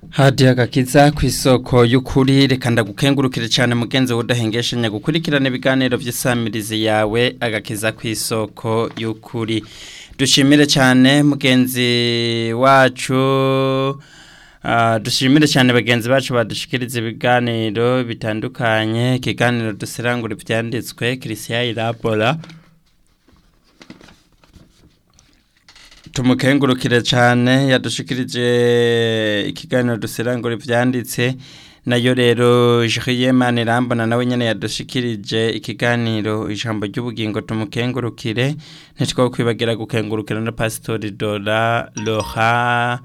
hadiya agakiza ku isoko y'ukuri reka ndagukengurukire cyane mugenzi wudahengeshanya gukurikirana ibiganiro by'isamirizi yawe agakiza ku isoko y'ukuri dushimire cyane mugenzi wacu dushimire cyane bagenzi bacu badushikiriza ibiganiro bitandukanye ikiganiro dusirangura ibyanditswe kirisiya irabora tumukengurukire cyane yadushikirije ikiganiro dusirangura ibyanditse nayo rero Jiyemani Rambona nawe nyene yadushikirije ikiganiro ijambo ry'ubugingo tumukengurukire ntitwo kwibagira gukengurukira na Pastor Dora Loha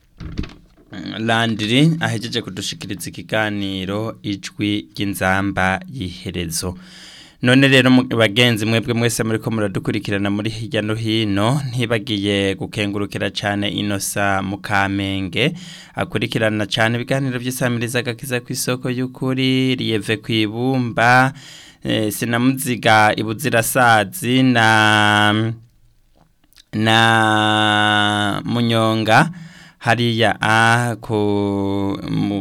Landry ahejeje kudushikiriza ikiganiro ijwi ry'inzamba yiherezo none rero bagenzi mwebwe mwese muri ko muradukurikirana muri hirya no hino ntibagiye gukengurukira cyane inosa mu kamenge akurikirana cyane ibiganiro by'isamiriza agakiza ku isoko y'ukuri riyeve ku ibumba sinamuziga ibuzirasazi na na munyonga hariya a ku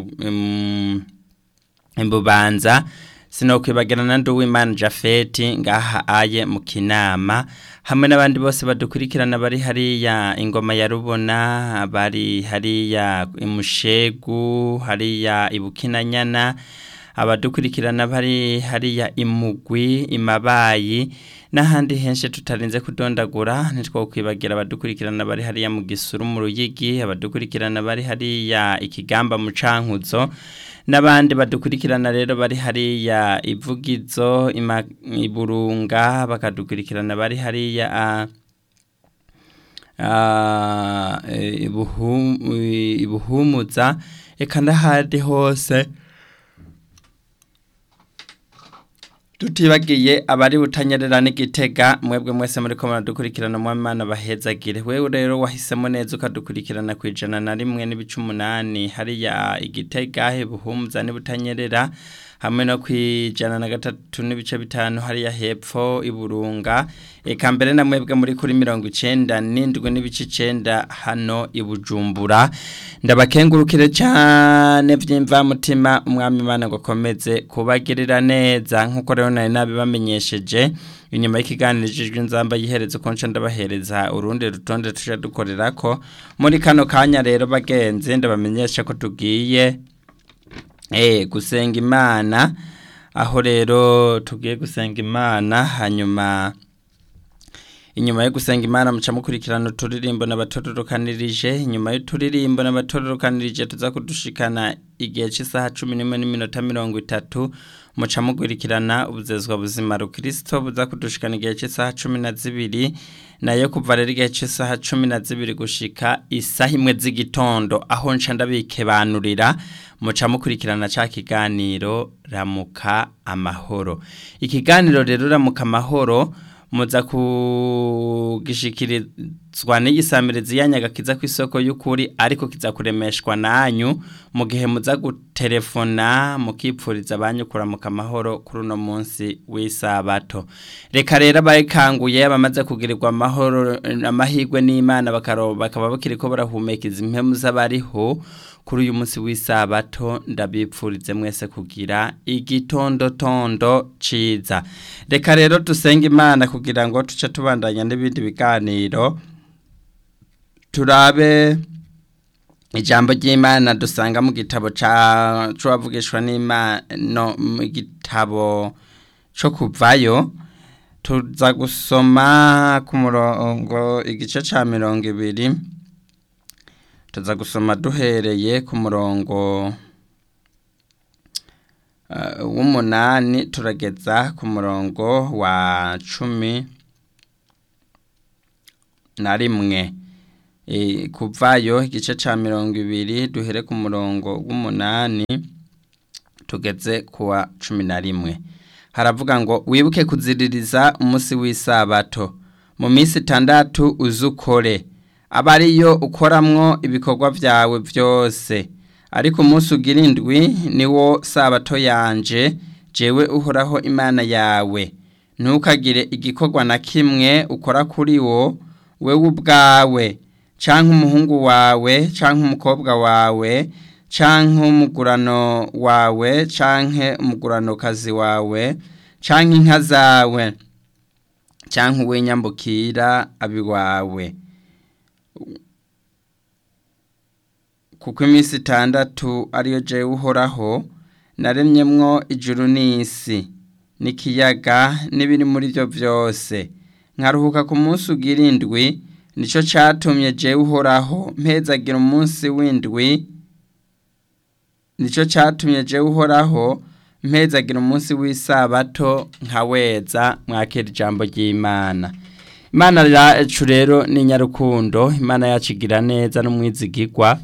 imbubanza sinokwibagirana nduwimana Jafeti ngaha aye mu kinama hamwe n'abandi bose badukurikirana bari hariya ingoma ya rubona bari hariya imushegu hariya ibukinanyana abadukurikirana bari hariya imugwi imabayi n'ahandi henshi tutarinze kudondagura nitwo kwibagira abadukurikirana bari hariya mu gisuru mu ruyigi abadukurikirana bari hariya ikigamba mu cankuzo n'abandi badukurikirana rero bari hariya ivugizo iburunga bakadukurikirana bari hariya ibuhumuza reka n'ahandi hose tutibagiye abari butanyerera n'igitega mwebwe mwese muri ko muradukurikirana mu Imana bahezagire wewe rero wahisemo neza ukadukurikirana ku ijana na rimwe n'ibice umunani hariya igitega buhumuza n'ibutanyerera hamwe no ku ijana na gatatu n'ibice bitanu hariya hepfo iburunga eka mbere na mwebwe muri kuri mirongo icenda n'indwi n'ibice icenda hano ibujumbura ndabakengurukire cyane by'imvamutima umwami imana ngo akomeze kubagirira neza nk'uko rero nari nabibamenyesheje inyuma y'ikiganiro ijijwe inzamba yihereza uko nca ndabahereza urundi rutonde tujya dukorera ko muri kano kanya rero bagenzi ndabamenyesha ko tugiye gusenga imana aho rero tugiye gusenga imana hanyuma inyuma yo gusenga imana muca mukurikirana uturirimbo n'abatororokanirije inyuma y'uturirimbo n'abatororokanirije tuza kudushikana igihe cy'isaha cumi n'imwe n'iminota mirongo itatu muca mukurikirana ubuzezwa buzima rukirisito buza kudushikana igihe cy'isaha cumi na zibiri nayo kuva rero igihe cy'isaha cumi na zibiri gushika isaha imwe z'igitondo aho nca ndabikebanurira muca mukurikirana ca kiganiro ramuka amahoro ikiganiro rero ramuka amahoro muza kugishikirizwa n'igisamirizi yanyagakiza ku isoko y'ukuri ariko kiza kuremeshwa nanyu mu gihe muza gutelefona mukipfuriza abanyukura mu kamahoro kuri uno munsi w'isabato reka rero abayikanguye abamaze kugirirwa amahoro amahirwe n'imana bakaba bakiri ko barahumeka izi mpemu z'abariho kuri uyu munsi w'isabato ndabipfurize mwese kugira igitondotondo ciza reka rero dusenge imana kugira ngo tuce tubandanya n'ibindi biganiro turabe ijambo ry'imana dusanga mu gitabo c'uwavugishwa n'imana mu gitabo co kuvayo tuza gusoma ku murongo igice ca mirongo ibiri tuza gusoma duhereye ku murongo w'umunani turageza ku murongo wa cumi na rimwe kuvayo igice cya mirongo ibiri duhere ku murongo w'umunani tugeze ku wa cumi na rimwe haravuga ngo wibuke kuziririza umunsi w'isabato mu minsi itandatu uzukore aba ariyo ukoramwo ibikorwa byawe byose ariko umunsi ugira indwi niwo sabato yanje jewe uhoraho imana yawe ntukagire igikorwa na kimwe ukora kuri wo wewe ubwawe canke umuhungu wawe canke umukobwa wawe canke umugurano wawe canke umuguranokazi wawe canke inka zawe canke uw'inyambukira abiwawe kuko iminsi itandatu ariyo jewe uhoraho naremyemwo ijuru n'isi n'ikiyaga n'ibiri muri byo byose nkaruhuka ku munsi ugira indwi nicyo cyatumye jewe uhoraho mpezagira umunsi w'indwi nicyo cyatumye jewe uhoraho mpezagira umunsi w'isabato nkaweza mwakira ijambo ry'imana imana yacu rero ni nyarukundo imana yacu igira neza n'umwizigirwa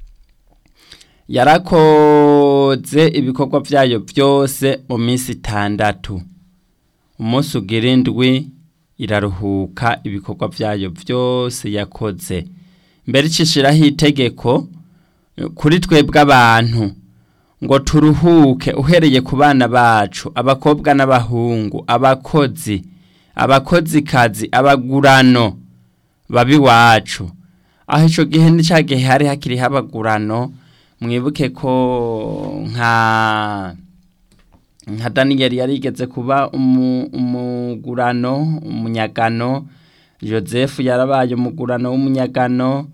yarakoze ibikorwa byayo byose mu minsi itandatu umunsi ugira indwi iraruhuka ibikorwa byayo byose yakoze mbere icishiraho itegeko kuri twebwe abantu ngo turuhuke uhereye ku bana bacu abakobwa n'abahungu abakozi abakozikazi abagurano babi wacu aho icyo gihe ni cya gihe hari hakiriho abagurano mwibuke ko nka nka daniyeli yarigeze kuba umugurano umunyagano joseph yarabaye umugurano w'umunyagano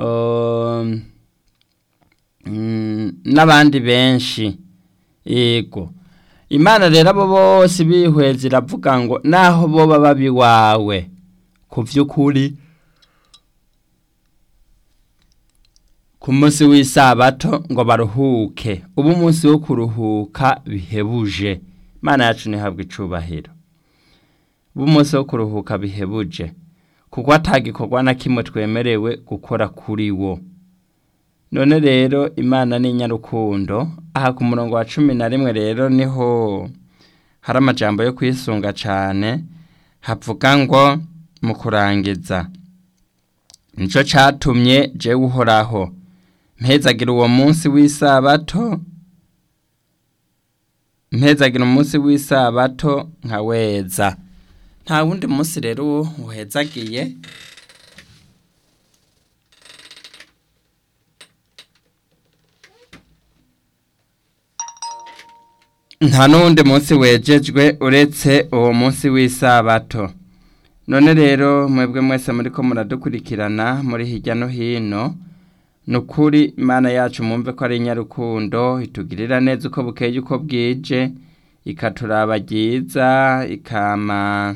n'abandi benshi yego imana rero abo bose bihweza iravuga ngo naho bo baba biwawe ku by'ukuri ku munsi w'isabato ngo baruhuke ubu umunsi wo kuruhuka bihebuje imana yacu ntihabwe icubahiro ubu umunsi wo kuruhuka bihebuje kuko atagikorwa na kimwe twemerewe gukora kuri wo none rero imana ni nyarukundo aha ku murongo wa cumi na rimwe rero niho hari amajambo yo kwisunga cyane havuga ngo mu kurangiza nicyo cyatumye jewe uhoraho mpezagira uwo munsi w'isabato mpezagira umunsi w'isabato nkaweza nta wundi munsi rero uhezagiye nta n'uwundi munsi wejejwe uretse uwo munsi w'isabato none rero mwebwe mwese muri ko muradukurikirana muri hirya no hino ni ukuri imana yacu mwumve ko ari nyarukundo itugirira neza uko bukeye uko bwije ikaturaba ryiza ikama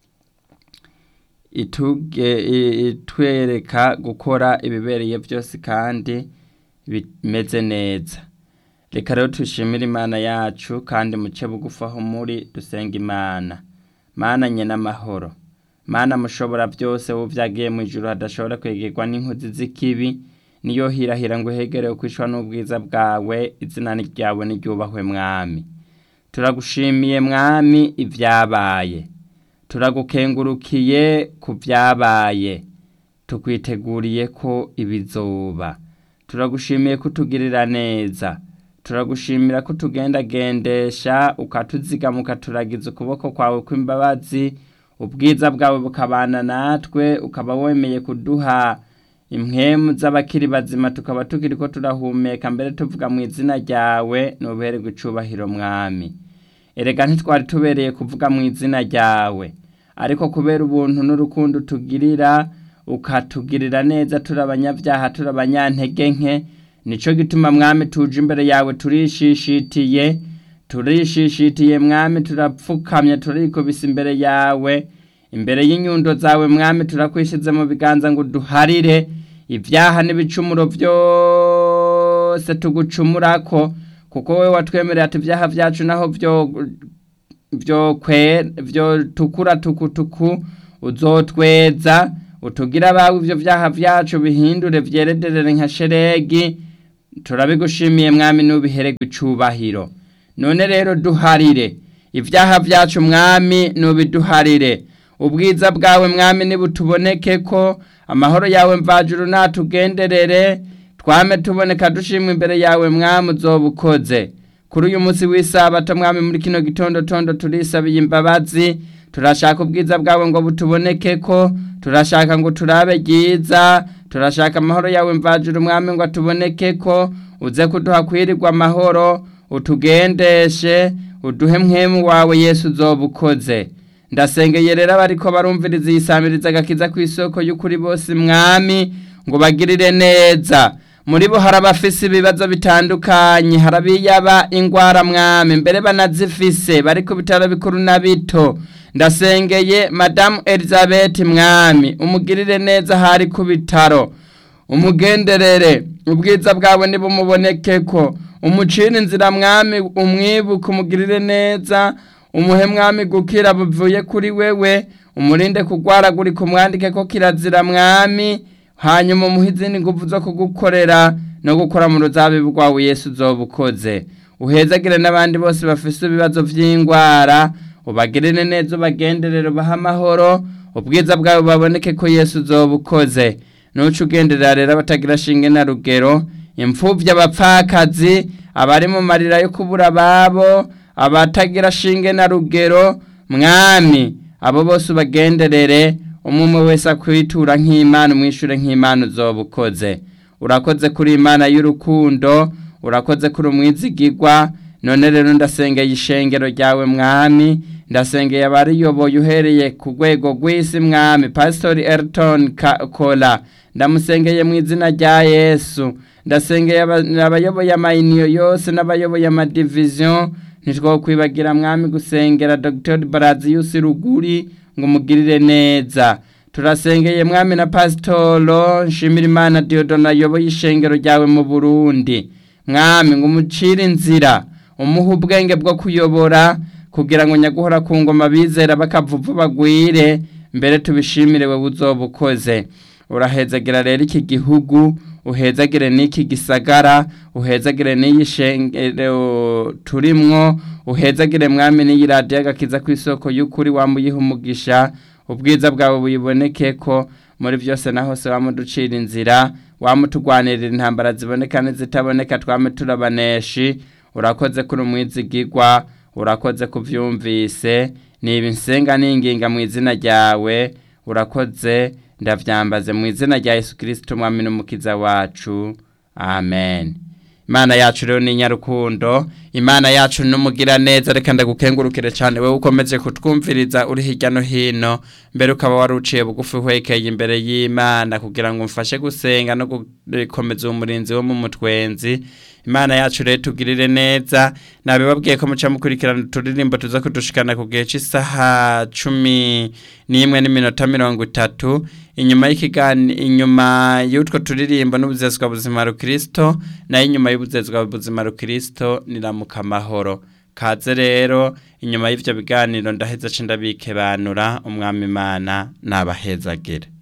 itwereka gukora ibibereye byose kandi bimeze neza reka rero tushimire imana yacu kandi muce bugufi aho muri dusenga imana mana nye n'amahoro mana mushobora byose wowe byagiye mu ijoro hadashobora kwegerwa n'inkozi z'ikibi niyo hirahira ngo hegerewe kwishwa n'ubwiza bwawe izina ryawe n'iryubahwe mwami turagushimiye mwami ibyabaye turagukengurukiye ku byabaye tukwiteguriye ko ibizoba turagushimiye kutugirira neza turagushimira ko tugendagendesha ukatuzigama ukaturagiza ukuboko kwawe kw'imbabazi ubwiza bwawe bukabana natwe ukaba wemeye kuduha impwemu z'abakiri bazima tukaba tukiri ko turahumeka mbere tuvuga mu izina ryawe n'ubuhererwe icubahiro mwami erega ntitwari tubereye kuvuga mu izina ryawe ariko kubera ubuntu n'urukundo tugirira ukatugirira neza turi abanyabyaha turi abanyantege nke nicyo gituma mwami tuje imbere yawe turishishitiye turishishitiye mwami turapfukamye turikubise imbere yawe imbere y'inyundo zawe mwami turakwishyize mu biganza ngo duharire ibyaha n'ibicumuro byose tugucumura ko kuko wowe watwemerera ati ibyaha byacu naho byo tukura tukutuku uzotweza utugira abawe ibyo byaha byacu bihindure byerederere nka sheregi turabigushimiye mwami n'ubihererwe icubahiro none rero duharire ibyaha byacu mwami n'ubiduharire ubwiza bwawe mwami nibutuboneke ko amahoro yawe mvajuru natugenderere twame tuboneka dushimwe imbere yawe mwami uzobukoze kuri uyu munsi w'isabato mwami muri kino gitondo tondo turisabiye imbabazi turashaka ubwiza bwawe ngo butuboneke ko turashaka ngo turabe ryiza turashaka amahoro yawe mvajira umwami ngo atuboneke ko uze kuduha kwirirwa amahoro utugendeshe uduhe mwemu wawe yesu uzoba ukoze ndasengeye rero abariko barumviriza yisamiriza agakiza ku isoko y'ukuri bose mwami ngo bagirire neza muri bo hari abafise ibibazo bitandukanye hari abiyaba ingwara mwami mbere banazifise bari ku bitaro bikuru na bito ndasengeye madamu elizabeth mwami umugirire neza hari ku bitaro umugenderere ubwiza bwawe nibumuboneke ko umucira inzira mwami umwibuke umugirire neza umuhe mwami gukira buvuye kuri wewe umurinde kugwaragurika umwandike ko kirazira mwami hanyuma umuhe izindi nguvu zo kugukorera no gukora mu ruzabibu rwawe yesu uzoba ukoze uhezagire n'abandi bose bafise ibibazo by'indwara ubagirire neza ubagenderere ubahe amahoro ubwiza bwawe baboneke ko yesu uzoba ukoze nuca ugenderera rero abatagira shinge na rugero imfubyi abapfakazi abari mu marira yo kubura ababo abatagira shinge na rugero mwami abo bose ubagenderere umwe wese akwitura nk'imana umwishure nk'imana uzoba ukoze urakoze kuri imana y'urukundo urakoze kuri umwizigirwa none rero ndasengeye ishengero ryawe mwami ndasengeye abariyoboye uhereye ku rwego rw'isi mwami pasitori Elton kola ndamusengeye mu izina rya yesu ndasengeye abayoboye amayiniyo yose n'abayoboye amadiviziyo ntitwokwibagira mwami gusengera dr baraziyusi ruguri ngo umugirire neza turasengeye mwami na pasitoro nshimira imana diodona ayoboye ishengero ryawe mu burundi mwami ngo umucire inzira umuhe ubwenge bwo kuyobora kugira ngo nyaguhora ku ngoma bizera bakavuvu bagwire mbere tubishimire wowe uzoba ukoze urahezagira rero iki gihugu uhezagire n'iki gisagara uhezagire n'iyi shengero turimwo uhezagire mwami n'iyi radiyo agakiza ku isoko y'ukuri wamuyiha umugisha ubwiza bwawe buyiboneke ko muri byose na hose wamuducira inzira wamutugwanirira intambara ziboneka n'izitaboneka twame turabaneshi urakoze kuri umwizigirwa urakoze kubyumvise niba insenga n'inginga mu izina ryawe urakoze ndabyambaze mu izina rya yesu kirisito umwami n'umukiza wacu amen imana yacu rero ni nyarukundo imana yacu n'umugira neza reka ndagukengurukire cyane wowe ukomeje kutwumviriza uri hirya no hino mbere ukaba wari uciye bugufi uhwekeye imbere y'imana kugira ngo umfashe gusenga no gukomeza umurinzi wo mu mutwenzi imana yacu rero tugirire neza nabibabwiye ko muca mukurikirana uturirimbo tuza kudushikana ku gihe cy'isaha cumi n'imwe n'iminota mirongo itatu inyuma y'ikigani inyuma y'utwo turirimbo n'ubuzezwa buzima rukristo nayo inyuma y'ubuzezwa buzima rukristo niramuka amahoro kaze rero inyuma y'ivyo biganiro ndaheza ndabikebanura umwami imana nabahezagire